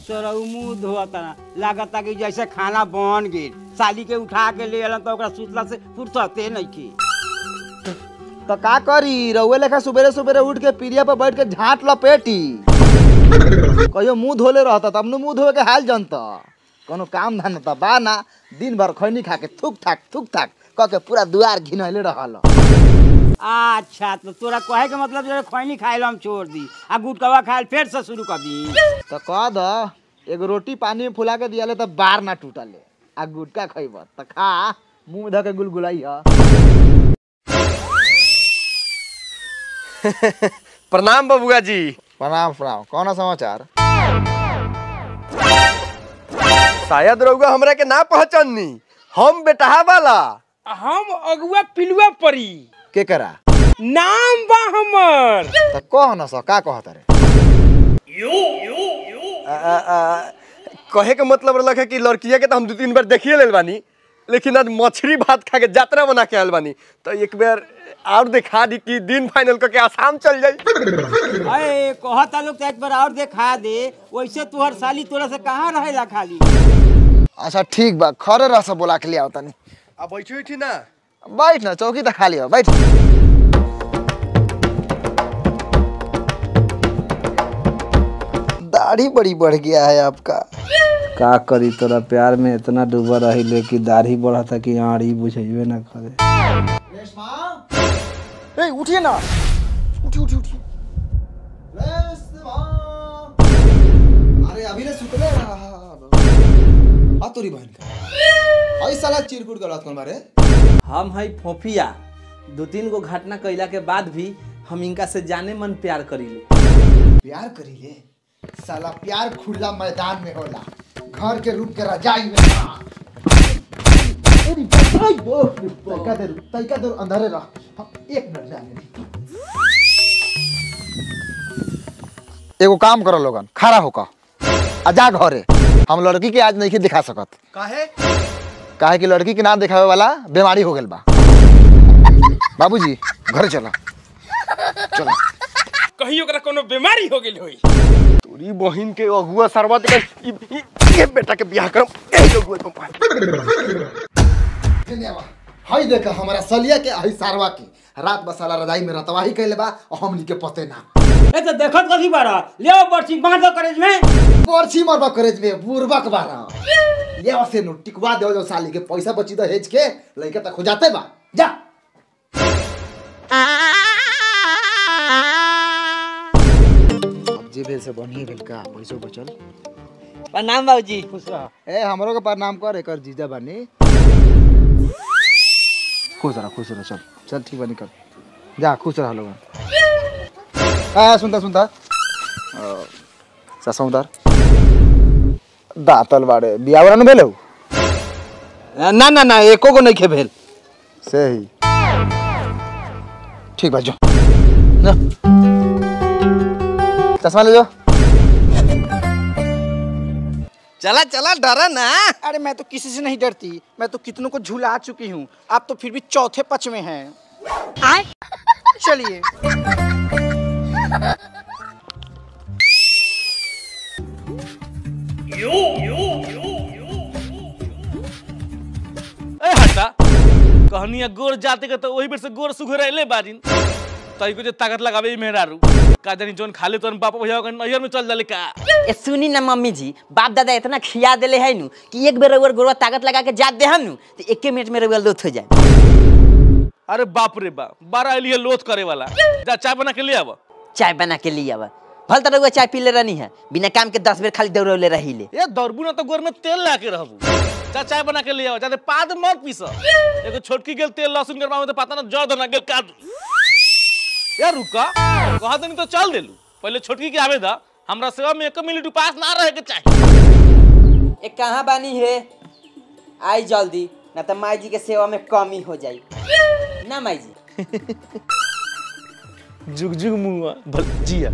सरऊ मुंह धोता लागता कि जैसे खाना बन गेल साली के उठा के ले अलन तो ओकरा सुतला से फुर्सते नहीं की तो का करी रउए लेखा सुबेरे सुबेरे उठ के पीढ़िया पर बैठ के झाट लपेटी कहियो मुंह धोले रहता तब मुंह धोए के हाल जनता कोनो काम धंधा बा ना दिन भर खैनी खा के थुक थाक थुक थाक क के पूरा दुआर घिनैले रहल अच्छा तो तोरा कहे के मतलब जो खैनी खाए हम छोड़ दी आ गुटकवा खाए फिर से शुरू कर दी तो कह द एगो रोटी पानी में फुला के दियाले तो बार ना टूटले आ गुटका खइब त खा मुंह में धऽ के गुलगुलाई ह प्रणाम बबुआ जी प्रणाम प्रणाम कौन समाचार शायद रउआ हमरा के ना पहचाननी हम बेटहा वाला हम अगुआ पिलुआ परी के करा नाम बा हमर त कह न स का कहत रे आ, आ, आ, कहे के मतलब रहलक है कि लड़किया के तो हम दू तीन बार देखिए लेल बानी लेकिन आज मछली भात खा के यात्रा बना के आयल बानी तो एक बार और दिखा दी कि दिन फाइनल करके आसाम चल जाई अरे कहता लोग तो एक बार और देखा दे वैसे तुहर साली तोरा से कहाँ रहेला खाली अच्छा ठीक बा खरे रह से बोला के लिए आवतनी अब बैठी बैठी ना बैठ ना चौकी त खाली हो बैठ दाढ़ी बड़ी बढ़ गया है आपका का करी तोरा प्यार में इतना डूबा रही ले कि दाढ़ी बढ़ा था कि आड़ी बुझेबे ना करे ए उठिए ना उठी उठी उठी अरे अभी ने सुतले आ तोरी बहन का आई साला चिरकुट गलत कौन बारे हम हई फोफिया दो तीन गो घटना कैला के बाद भी हम इनका से जाने मन प्यार करीले प्यार करी ले साला प्यार खुला मैदान में होला घर के रूप के रजाई में ना। अरे भाई वो तैका देर तैका देर अंधारे रह हम एक मिनट जाने एगो काम करो लोगन खड़ा होकर आ जा घरे हम लड़की के आज नहीं दिखा सकत काहे काहे कि लड़की के ना दिखावे वाला बीमारी हो गेल बा बाबूजी घर चलो चलो कहीं ओकरा कोनो बीमारी हो गेल होई तोरी बहिन के अगुआ सरवा के ई- ई- ये बेटा के बियाह करम ए अगुआ तुम हई देख हमारा सलिया के हई सारवा के रात बसाला रजाई में रतवाही कैले बा और हमनी के पते ना ए तो देखत कथी बारा ले आओ बर्ची बांध दो करेज में परछी मरबा करेज में बुरबक बारा ले से नो टिकवा दे जो साली के पैसा बची दो हेज के लइका तक हो जाते बा जा अब जे भेल से बढ़िए भेल का पैसो बचल प्रणाम बाबूजी ए हमरो के प्रणाम कर एकर जीजा बानी खुश रह खुश रह चल चल ठीक बानी कर जा खुश रह लोगन आ सुनता सुनता ससौदार दातल बाड़े बियावरा न भेलौ ना ना ना एको गो नहीं खे भेल सही ठीक बा जो जा। चश्मा ले जो चला चला डरा ना अरे मैं तो किसी से नहीं डरती मैं तो कितनों को झुला चुकी हूँ आप तो फिर भी चौथे पच में हैं चलिए ए हटा कहनिया गोर जाते के तो वही बेर से गोर सुघर अइले बाजिन तई को जे ताकत लगावे ई मेहरारू का जानी जोन खाले तोन बाप भैया के नैहर में चल जाले का ए सुनी ना मम्मी जी बाप दादा इतना खिया देले है नु कि एक बेर रउआ गोरवा ताकत लगा के जात दे हम नु तो एके मिनट में रउआ लोथ हो जाए अरे बाप रे बाप बारह अलिए लोथ करे वाला जा चाय बना के ले आवा चाय बना के लिए आवा भल तो रउआ चाय पी ले रहनी है बिना काम के दस बेर खाली दौड़ौले रही ले ए दौड़बू ना तो गोर में तेल ला के रहबू जा चाय बना के ले आवा जाते पाद मत पीस एगो छोटकी गेल तेल लहसुन गरमा में तो पता ना जड़ धना गेल काट यार रुका कहा नहीं तो चल देलू पहले छोटकी के आवे दा हमरा सेवा में एक मिनट उपास ना रहे के चाहिए ए कहाँ बानी है आई जल्दी ना तो माई जी के सेवा में कमी हो जाई ना माई जी जुग जुग मुआ भजिया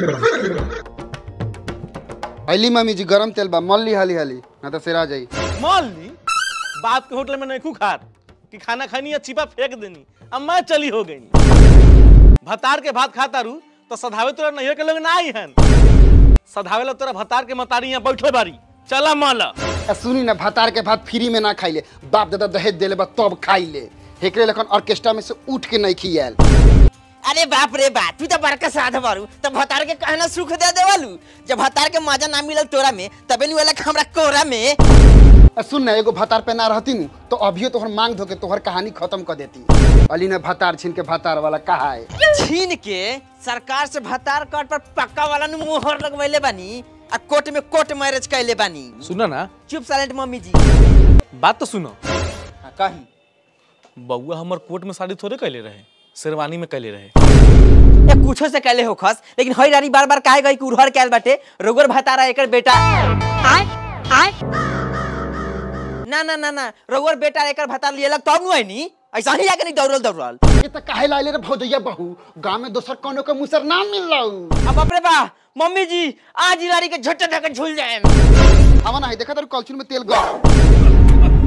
हली मम्मी जी गरम तेल बा मल ली हाली हाली ना तो सिरा जाई मान ली बात के होटल में नहीं खू खात कि खाना खानी या छिपा फेंक देनी अब मैं चली हो गई भतार के भात खाता रू तो सधावे तोरा नैहर के लोग ना आई हन सधावेला तोरा भतार के मतारी यहाँ बैठे बारी चला माला आ सुनी ना भतार के भात फ्री में ना खाइले बाप दादा दहेज देले बा तब खाइले एकरे लखन ऑर्केस्ट्रा में से उठ के नहीं खियाल अरे बाप रे बाप तू तो बड़का साध बारू तो भतार के कहना सुख दे देवालू जब भतार के मजा ना मिलल तोरा में तबे नु वाला हमरा कोरा में आ सुन ना एगो भतार पे ना रहती नु तो अभियो तोहर मांग धो के तोहर कहानी खत्म कर देती अली ने भतार छीन के भतार वाला कहा है छीन के सरकार से भतार कार्ड पर पक्का वाला नु मोहर लगवैले बानी आ कोर्ट में कोर्ट मैरिज कैले बानी सुना ना चुप साइलेंट मम्मी जी बात तो सुनो हाँ, कही बउआ हमर कोर्ट में शादी थोड़े कैले रहे शेरवानी में कैले रहे या कुछो से कैले हो खस लेकिन हई रानी बार बार काहे गई कि उड़हर कैल बाटे रोगर भतारा एकर बेटा आय आय ना ना ना ना रोगर बेटा एकर भतार लियलक तब नु नी ऐसा ही आके नहीं दौड़ल दौड़ल ये तो काहे लाइले रे भौजैया बहू गांव में दोसर कोनो के मुसर ना मिल रहा अब बाप रे बा मम्मी जी आज ही रानी के झट्टे धक्के झूल जाए हवा ना है देखा तेरे कलछुल में तेल गरम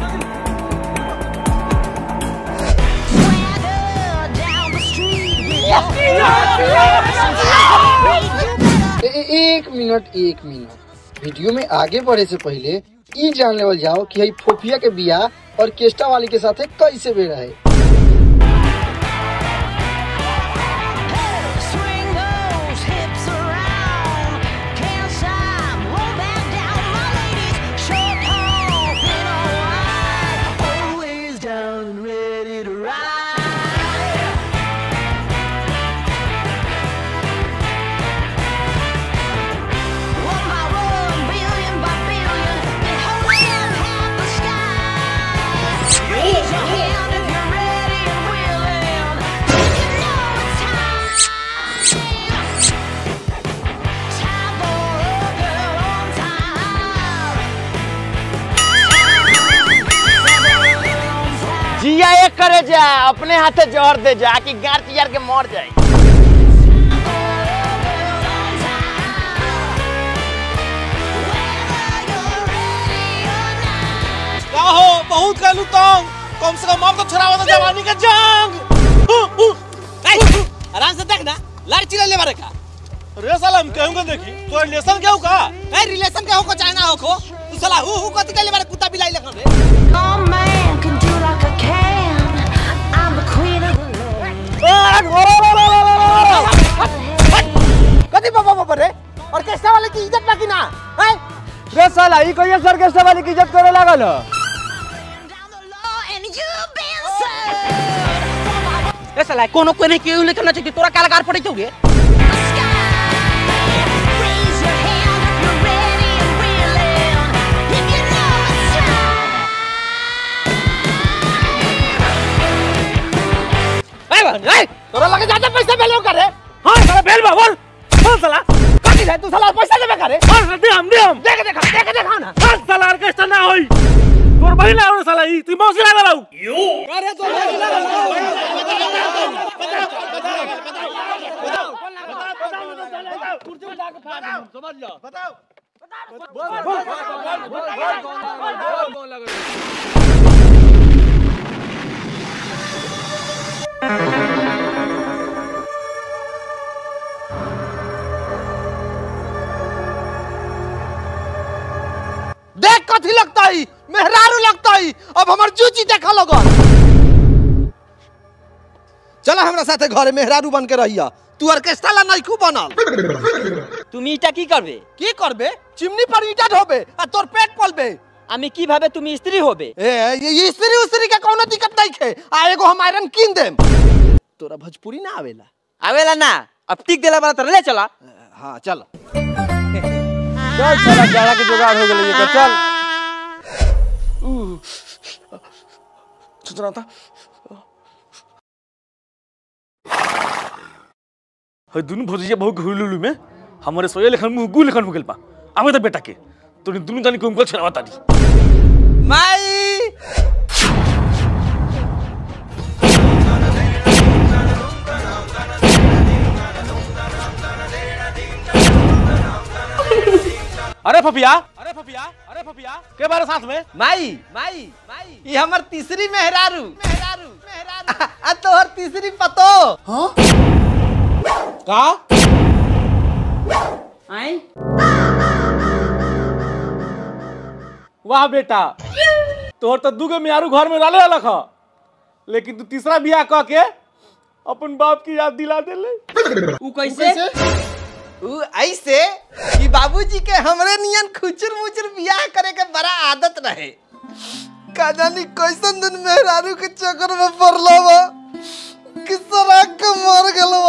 ए, ए, एक मिनट एक मिनट वीडियो में आगे बढ़े से पहले ई जान लेवल जाओ कि हई फोफिया के बियाह और केस्टा वाली के साथे कैसे बेड़ा है जिया एक करे जा अपने हाथे जहर दे जा कि गार तियार के मर जाए का हो बहुत कहलू तंग कम से कम अब तो छुड़ावा तो जवानी का जंग आराम से देख ना लड़ चिल्ला ले बारे का रे साला हम कहूंगा देखी तो रिलेशन क्या का ए रिलेशन के हो को चाहे ना हो को तू साला हु हु कथि के ले बारे कुत्ता बिलाई लगन रे कथी बाबा बाबा रे ऑर्केस्ट्रा वाले की इज्जत बाकी ना हैं रे साला ई कहिया सर्कस्ट्रा वाली की इज्जत करे लागल ह? ए साला कोनो कोने के लेके ना चाहिए तोरा कालगार पड़े छौ गे ए बहन ए तोरा लगे ज्यादा पैसा भेलो करे हां साला बेल बा बोल बोल साला कथी है तू साला पैसा देबे करे हां दे हम दे हम देख देख देख देख ना हां साला ऑर्केस्ट्रा ना होई तोर बहिन आउन साला ई तू मौसी ना लाऊ अरे तो देख कथी लगता है मेहरारू लगता है अब हमर जूची देखा लगन चला हमरा साथे घरे मेहरारू बन के रहिया तू ऑर्केस्ट्रा ला नहीं खूब बनल তুমি এটা কি করবে की करबे चिमनी पर ईटा ढोबे आ तोर पेट पलबे আমি কিভাবে তুমি স্ত্রী হবে ए ये ये स्त्री उस्त्री का कोनो दिक्कत नहीं खे आ एगो हम आयरन कीन देम तोरा भोजपुरी ना आवेला आवेला ना अब टिक देला वाला तर ले चला हाँ चल चल साला जाड़ा के जुगाड़ हो गेलै एकर चल सुतना था हई दुनु भौजिया बहुत घुलुलु में हमरे सोये लेखन मुंह गु लेखन मुगल पा आवे तो बेटा के तोनी दुनु जानी कुमकल छरावा तारी माई अरे फफिया अरे फफिया अरे फफिया के बारे साथ में माई माई माई ये हमर तीसरी मेहरारू मेहरारू मेहरारू आ तोहर तीसरी पतो का आई आए वाह बेटा तोहर तो दूगो मियारू घर में डाले अलग ह लेकिन तू तीसरा बियाह कह के अपन बाप की याद दिला देले उ कैसे उ ऐसे कि बाबूजी के हमरे नियन खुचुर मुचुर बियाह करे के बड़ा आदत रहे का जानी कैसन दिन मेहरारू के चक्कर में पड़लो बा कि सराक के मर गेलो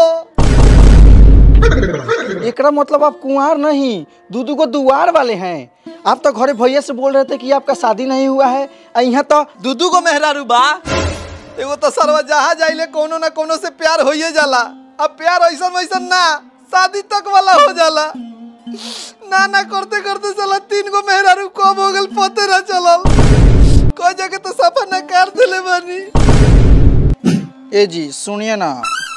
एकरा मतलब आप कुंवार नहीं दूधू को दुआर वाले हैं आप तो घरे भैया से बोल रहे थे कि आपका शादी नहीं हुआ है और यहाँ तो दूधू को मेहरारू बा एगो तो सरवा जहाँ जाइले कोनो ना कोनो से प्यार होइए जाला अब प्यार ऐसा वैसा ना शादी तक वाला हो जाला ना ना करते करते साला तीन गो मेहरारू कब हो गल पते ना चलल कोई जगह तो सफा ना कर दिले बानी ए जी सुनिए ना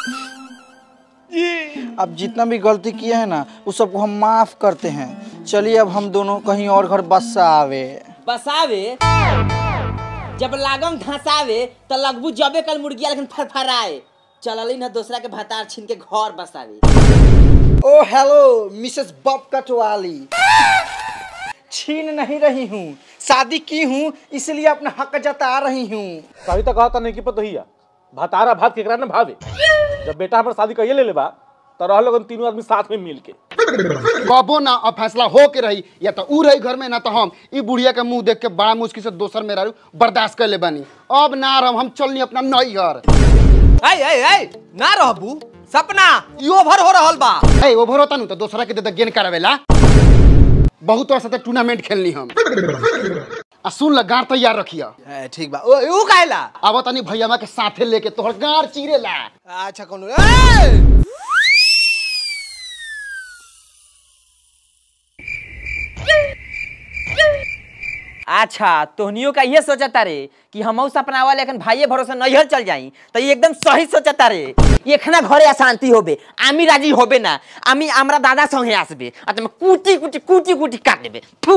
अब जितना भी गलती किए हैं ना उस सबको हम माफ करते हैं चलिए अब हम दोनों कहीं और घर बस्सा आवे बसावे जब लागम धसावे तो लगबू जबे कल मुर्गिया लेकिन फरफराए चलली ना दूसरा के भतार छीन के घर बसावे ओ हेलो मिसेस बब कटवाली छीन नहीं रही हूँ शादी की हूँ इसलिए अपना हक जता रही हूँ कभी तो कहा था नहीं कि पतो हिया भातारा भात केकरा ने भावे जब बेटा हमर शादी कइए ले लेबा तो रह लोगन तीनों आदमी साथ में मिल के कबो ना अब फैसला हो के रही या तो ऊ रही घर में ना तो हम ई बुढ़िया के मुंह देख के बड़ा मुश्किल से दोसर में रहू बर्दाश्त कर ले बानी अब ना रह हम चलनी अपना नई घर ऐ ऐ ऐ ना रहबू सपना ई ओवर हो रहल बा ए ओभर होता नु तो दोसरा के दे दे गेन करावेला बहुत वर्ष तक टूर्नामेंट खेलनी हम आ सुन ल गाड़ तैयार रखिया ए, ठीक बा ओ ऊ काहेला अब तनी भैया के साथे लेके तोहर गाड़ चीरेला अच्छा कोनो ए अच्छा तोहनियो का ये सोचता रे कि हम सपनावा लेकिन भाइये भरोसे नैहर चल जाई तो ये एकदम सही सोचता रे एखना घरे अशांति होबे आमी राजी होबे ना आमी हमरा दादा संगे आसबे आ तुम कुटी कुटी कुटी कुटी काट देबे थू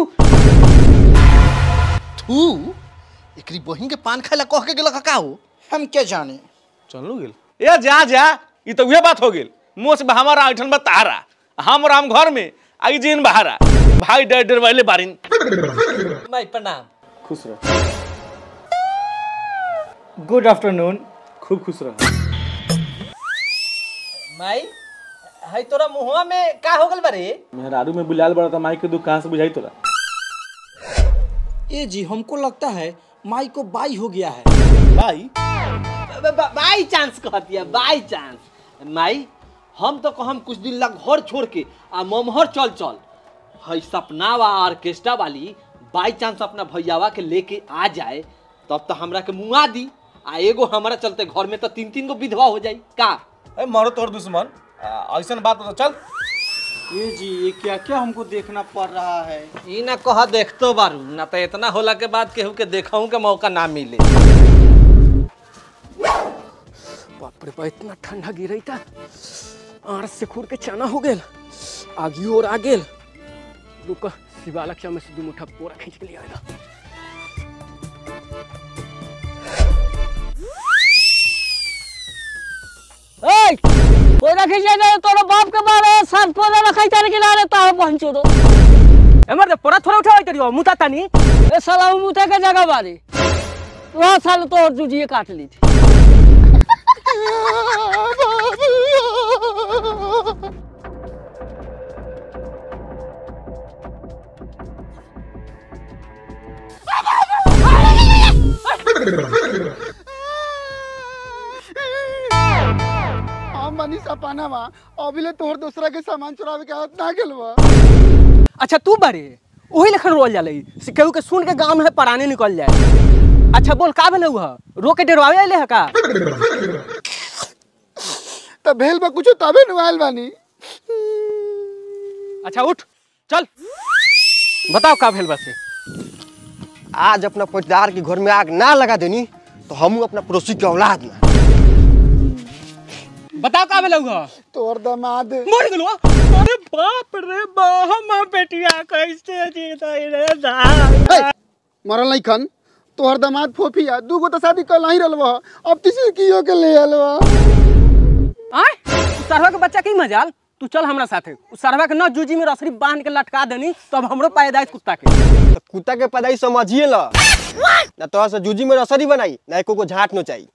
थू एकरी बहिन के पान खाइला कह के गेल का हो हम क्या जाने चलू गेल ए जा जा ई तो उहे बात हो गेल मोस बा हमारा ऐठन बा तारा हम राम घर में आई जीन बहारा भाई डर डर वाले बारिन भाई प्रणाम खुश रह गुड आफ्टरनून खूब खुश रह माई हई तोरा मुहवा में का हो गल बारे मेहरारू में बुलाल बड़ा था माई के दुख कहाँ से बुझाई तोरा ए जी हमको लगता है माई को बाई हो गया है भाई बाई चांस कहती है बाई चांस माई हम तो कहम कुछ दिन लग घर छोड़ के आ ममहर चल चल हई सपना वा ऑर्केस्ट्रा वाली बाई चांस अपना भैयावा के लेके आ जाए तब तो हमरा के मुआ दी आ एगो हमारा चलते घर में तो तीन तीन गो विधवा हो जाई का ए मारो तोर दुश्मन ऐसा बात हो तो चल ये जी ये क्या क्या हमको देखना पड़ रहा है ई ना कह देखतो बारू ना तो इतना होला के बाद केहू के देखहू के मौका ना मिले बाप रे बा इतना ठंडा गिरई था आर से खुर के चना हो गेल आगी और आ गेल रुक शिवाला के में से दू मुठा पोरा खींच के ले आएगा पोरा खींचे दे तोरा बाप के बारे सात पोरा रखाई तारे के लारे तावे पहुंचो दो एमर दे पोरा थोड़ा उठाओ तरियो मुता तानी ए साला मुते के जगह बारी वहाँ साल तो जुजिए काट ली थी हम बनी सपानावा अभिले तोहर दूसरा के सामान चुरावे के हाथ ना गेलवा अच्छा तू बारे वही लेखन रोल जाले से केहू के सुन के गांव में पराने निकल जाए अच्छा बोल का भेले हुआ रो के डरवावे आइले है का त भेल बा कुछ तबे नुआल बानी अच्छा उठ चल बताओ का भेल बसे आज अपना पटदार के घर में आग ना लगा देनी तो हम अपना पड़ोसी के औलाद ना बताओ का भेले हुआ तोहर दमाद मर गेलो अरे बाप रे बा हम बेटिया कैसे जीता रे हे, मरल नहीं खन तोहर दमाद फोफिया दूगो तो शादी कल ही रहलवा अब तीसरी कियो के ले आलवा आय सरवा के बच्चा की मजाल तू चल हमरा साथे उ सरवा के न जूजी में रसरी बांध के लटका देनी तब हमरो पैदाइश कुत्ता के तो कुत्ता के पैदाई समझिए ला ना तो से जूजी में रसरी बनाई ना एको को झाट नो चाहिए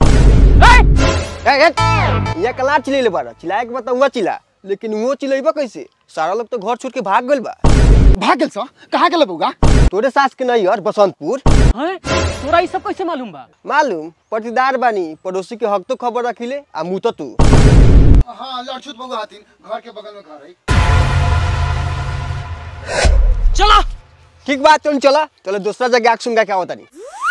ये कला चिल्ले बारा चिल्लाए के बता हुआ चिल्ला लेकिन वो चिल्लेबा कैसे सारा लोग तो घर छोड़ के भाग गइल बा भाग गेल सो कहाँ गेल बउगा तोरे सास के नहीं यार बसंतपुर हैं तोरा ई सब कैसे मालूम बा मालूम पटीदार बानी पड़ोसी के हक तो खबर रखिले आ मुँह तो तू हाँ लड़छुत बउगा हथिन घर के बगल में घर है चला ठीक बात चल चला चलो दूसरा जगह आग सुनगा क्या होता नहीं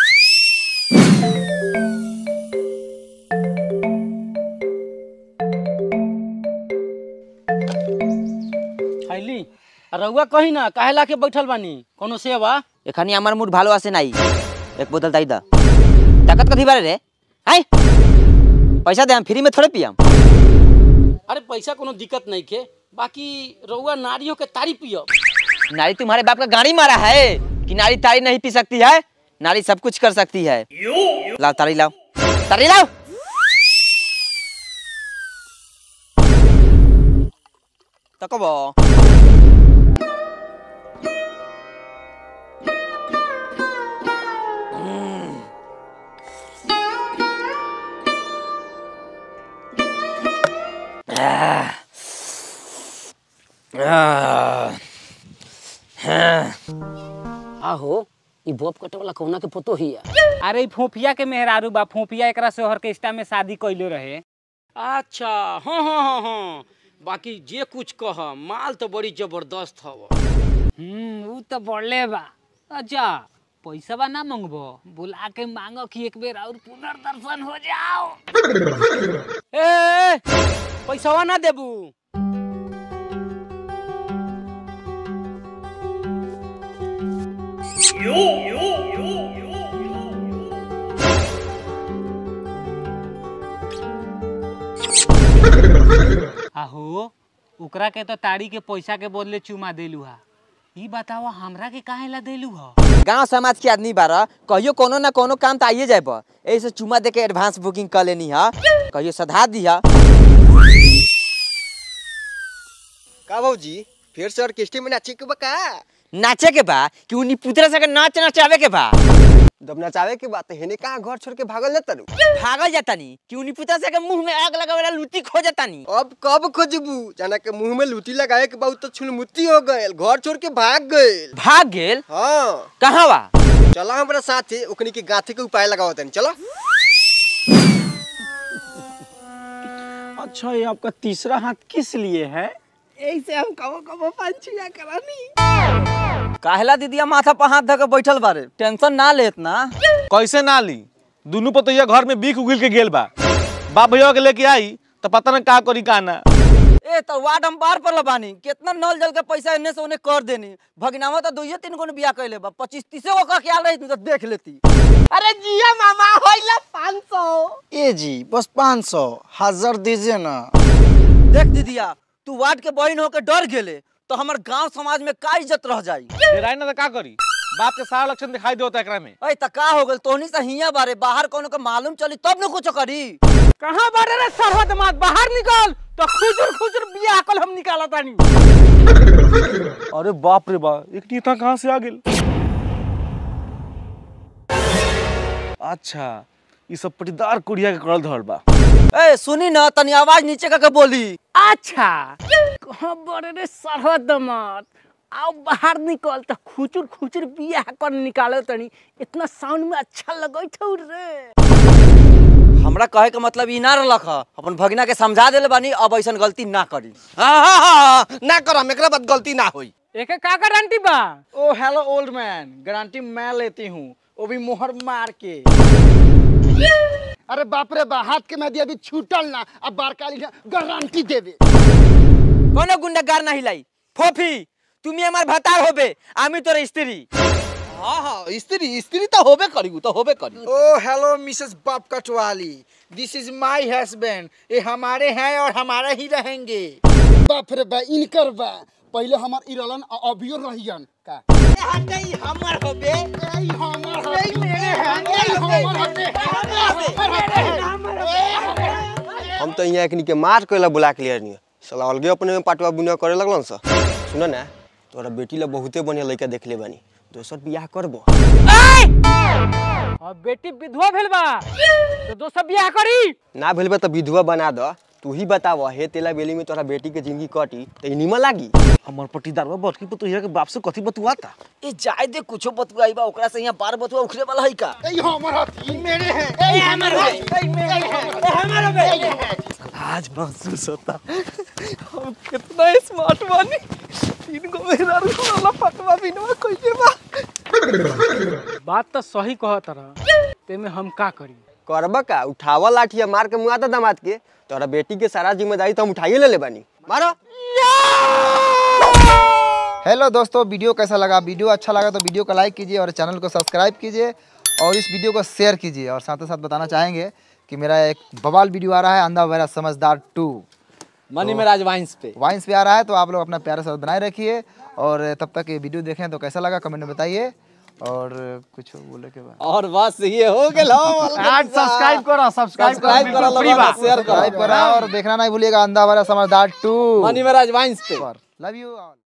खैली रउआ कही ना काहे ला के बैठल बानी कोनो सेवा এখানে আমার মুড ভালো আছে নাই এক বোতল তাই দা টাকাত কথি বারে রে হাই पैसा दे हम फ्री में थोड़े पियम अरे पैसा कोनो दिक्कत नहीं के बाकी रउआ नारियों के तारी पियो नारी तुम्हारे बाप का गाड़ी मारा है कि नारी तारी नहीं पी सकती है नारी सब कुछ कर सकती है लाओ तारी लाओ तारी लाओ तकबो आहो ई बॉब कटे वाला कौना के पतो ही अरे ई फोफिया के मेहरारू बा फोफिया एकरा से ऑर्केस्ट्रा में शादी कइले रहे अच्छा हाँ हाँ हाँ हाँ बाकी जे कुछ कह माल तो बड़ी जबरदस्त हव हम्म ऊ तो बढ़ले बा अच्छा पैसा बा ना मांगबो बुला के मांगो कि एक बेर और पुनर्दर्शन हो जाओ ए पैसा ना देबू आहो ओकरा के तो ताड़ी के पैसा के बदले चुमा देलू हा ई बताओ हमरा के काहे ला देलू हा गांव समाज के आदमी बारा कहियो कोनो ना कोनो काम तो आइए जाए बा ऐसे चुमा दे के एडवांस बुकिंग कर लेनी हा कहियो सधा दिया का भौजी फिर से ऑर्केस्ट्रा में नाचे के बा का नाचे के बा कि उन्हीं पुतरा से नाच नचावे के बा जब नचावे के बात हेने कहाँ घर छोड़ के भागल जाता रू भागल जाता नी कि उन्हीं पुतरा से के मुंह में आग लगावेला लूटी खो जाता नी अब कब खोजबू जाना के मुंह में लूटी लगाए के बाद तो छुलमुती हो गए घर छोड़ के भाग गए भाग गेल हाँ कहाँ बा चला हमारा साथे ओकनी के गाथे के उपाय लगाओ तनी चलो अच्छा ये आपका तीसरा हाथ किस लिए है ऐसे हम कबो कबो पंचिया करानी काहेला दीदिया माथा पर हाथ धके बैठल बारे टेंशन ना लेत ना कैसे ना ली दोनों पतैया घर में बीख उगिल के गेल बा बाप भैया के लेके आई तो पता ना का करी का ना ए तो वार्ड हम बार पर लबानी कितना नल जल के पैसा इन्ने से उन्हें कर देनी भगनावा तो दुइये तीन को बिया कैले बा पच्चीस तीसे को का ख्याल रही तो देख लेती अरे जिया मामा होइला 500 ए जी बस 500 हजार दीजिए ना देख दीदिया तू वार्ड के बहन होके डर गेले तो हमर गांव समाज में का इज्जत रह जाई डेराई ना तो का करी बाप के सारा लक्षण दिखाई देता एकरा में ए त का हो गेल तोहनी से हिया बारे बाहर कोनो के मालूम चली तब न कुछ करी कहाँ बारे रे सरहद मात बाहर निकल तो खुजर खुजर बिया कल हम निकाला तानी अरे बाप रे बाप एक नेता कहाँ से आ गेल अच्छा ये सब पटीदार कुड़िया के करल धरल बा ए सुनी ना तनी आवाज नीचे करके बोली अच्छा कहाँ बारे रे सरहद मात आओ बाहर निकल तो खुचुर खुचुर बिया कर निकाले तनी इतना साउंड में अच्छा लगत हौ रे हमरा कहे के मतलब ई ना रहलक ह अपन भगिना के समझा देले बानी अब ऐसन गलती ना करी हाँ हाँ हाँ ना करम एकरा बाद गलती ना होई एके का गारंटी बा ओ हेलो ओल्ड मैन गारंटी मैं लेती हूँ वो भी मोहर मार के अरे बाप रे बा हाथ के मेहदी अभी छूटल ना अब बारकाली ना गारंटी देवे कोनो गुंडागार नहीं लाई फोफी তুমি আমার ভাতার হবে আমি তোর স্ত্রী हाँ हाँ स्त्री स्त्री तो होबे करी तो होबे करी ओ हेलो मिसेस बाप कटवाली दिस इज माय हस्बैंड ये हमारे हैं और हमारे ही रहेंगे बाप रे बा इनकर बा पहले हमार इरलन आ अभियो रहियन का हमर होबे हम तो यहाँ एकनी के मार के बुला के लिए नहीं साला अलगे अपने में पाटवा बुनिया करे लगलन सा सुन ना तोरा बेटी ला बहुते बढ़िया लड़का देखले बानी दोसर बियाह करबो अब बेटी विधवा भेल बा तो दोसर बियाह करी ना भेल बा त विधवा बना द तू ही बताव हे तेला बेली में तोरा बेटी के जिंदगी कटी त ई निमन लागी हमर पट्टीदारवा बटकी पतोहिया के बाप से कथी बतुआता ए जाय दे कुछो बतुआई बा ओकरा से यहाँ बार बतुआ उखरे वाला है का ए हमर हथी मेरे हैं ए हमर है ए मेरे है ए हमर है आज महसूस होता हम कितना स्मार्ट बानी तीन गो मेहरारू वाला पटवा बिनवा कइले बा बात तो सही कहत रह तेमे हम का करी करबा का उठावा लाठिया मार के मुआ द दामाद के तोरा बेटी के सारा जिम्मेदारी तो हम उठाइए ले ले बानी मारो हेलो दोस्तों वीडियो कैसा लगा वीडियो अच्छा लगा तो वीडियो को लाइक कीजिए और चैनल को सब्सक्राइब कीजिए और इस वीडियो को शेयर कीजिए और साथ ही साथ बताना चाहेंगे कि मेरा एक बवाल वीडियो आ रहा है अंधा वैरा समझदार टू मनी मेराज वाइंस पे वाइंस पे आ रहा है तो आप लोग अपना प्यारा साथ बनाए रखिए और तब तक ये वीडियो देखें तो कैसा लगा कमेंट में बताइए और कुछ बोले के बाद और बस ये हो गेल आज सब्सक्राइब करो सब्सक्राइब सब्सक्राइब करो लोगों को शेयर करो सब्सक्राइब करो और देखना नहीं भूलिएगा अंधा वाला समझदार टू मनी मेराज वाइंस पे लव यू ऑल